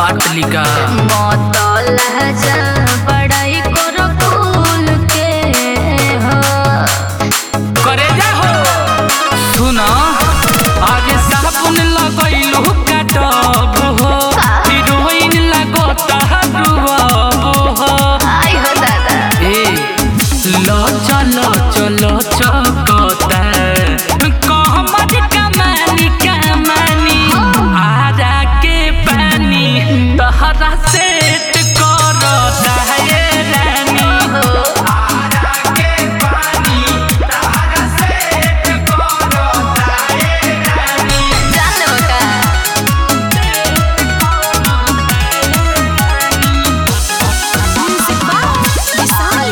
काट लिका मतल जा बड़ाई करो फूल के हो करे जा हो सुन आगे साबुन लगैलू काटब हो हिरोइन लगता रुअब हो आई हो दादा ए लो चलो चलो चकता कहमत कमानी कमानी आजा के पानी तहरा सेट करता है रानी जान लो का विशाल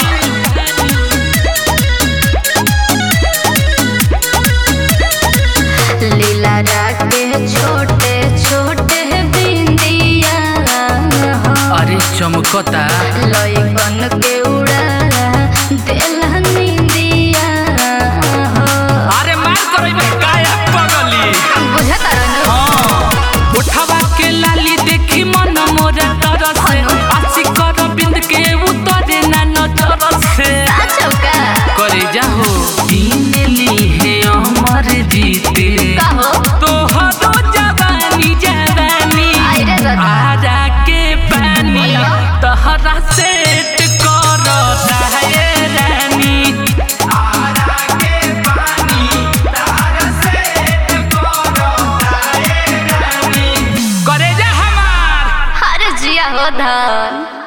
लीला राके छोटे छोटे बिंदिया हो अरे चमकता लइकन के उड़ा देला निंदिया हो अरे मार करई बे काया पगली बुझता रहनु हाँ उठावा के लाली देखी मन मोरा तरस से आशी कर बिंद के उतरे ना नजर से चौका करे जाहो दीन ली है अमर जीते कहो तोहरो जवानी जवानी आई रे दादा। आजा के पानी तहरा सेट करता है रानी करे जा हमार हर जिया हो धन